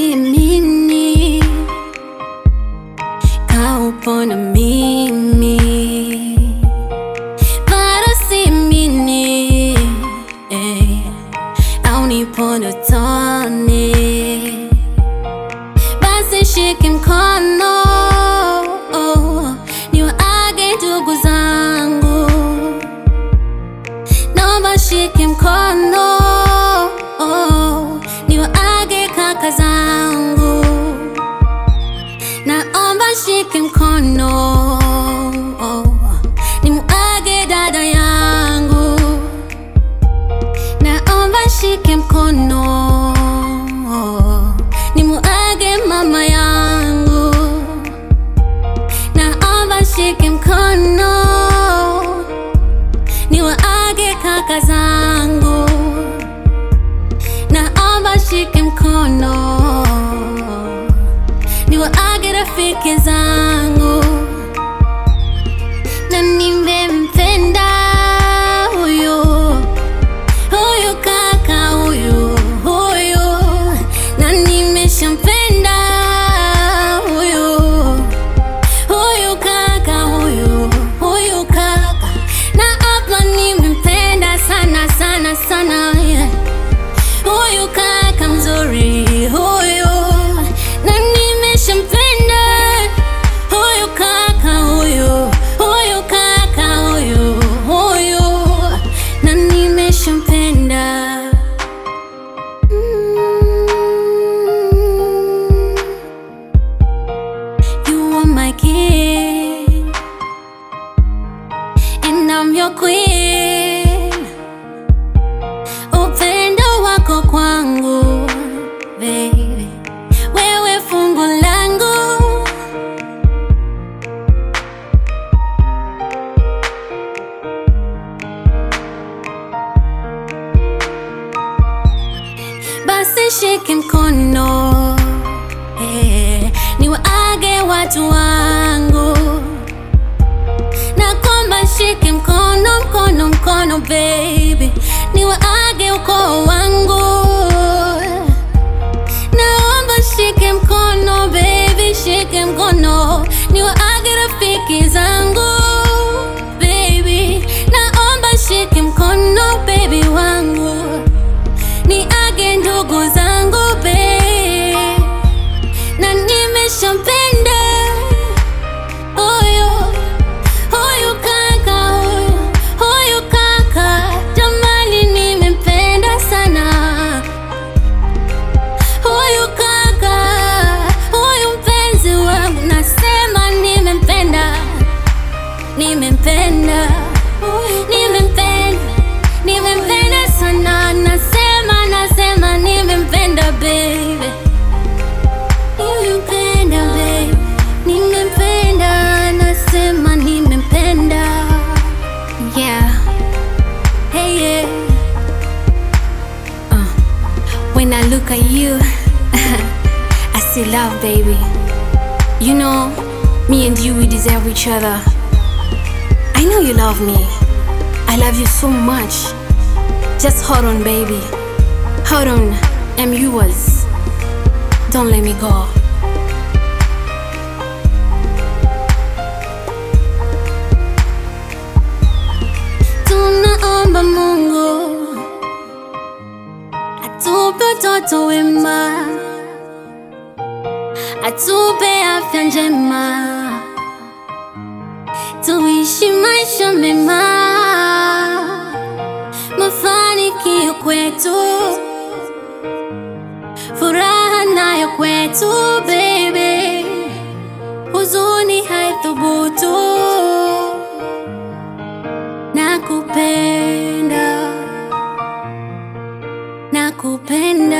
siamini kaupona mimi bado siamini eh, au nipo ndotoni basi shike mkono niwaage ndugu zangu naomba shike mkono niwaage kaka zangu naomba shike mkono nimuage dada yangu naomba shike mkono nimuage mama yangu naomba shike mkono niwaage kaka zangu naomba shike mkono niwaage rafiki zangu na nimempenda huyu huyu kaka huyu huyu na nimeshampenda huyu huyu kaka huyu huyu kaka na hapa nimempenda sana sana sana yeah. huyu kaka mzuri huyu na nimeshampenda huyu kaka huyu huyu kaka huyu huyu na nimeshampenda mm. You are my king, and I'm your queen. Upendo wako kwangu, baby, wewe fungu langu. Basi shike mkono eh, niwaage watu wangu na kwamba shike mkono mkono mkono baby niwaage ukoo wangu naomba shike mkono baby shike mkono niwaage rafiki zangu baby naomba shike mkono baby wangu niage ndugu zangu babe na nimeshampenda huyu huyu kaka huyu huyu kaka jamani nimempenda sana huyu kaka huyu mpenzi wangu nasema nimempenda nimempenda nimempenda nimempenda sana nasema nasema nimempenda baby nimempenda baby nimempenda nasema nimempenda yeah hey yeah uh. when I look at you I see love baby you know me and you we deserve each other I know you love me I love you so much just hold on baby hold on I'm yours don't let me go tunaomba Mungu atupe utoto wema, atupe afya njema, tuishi maisha mema, mafanikio kwetu, furaha nayo kwetu baby, huzuni haithubutu nakupenda nakupenda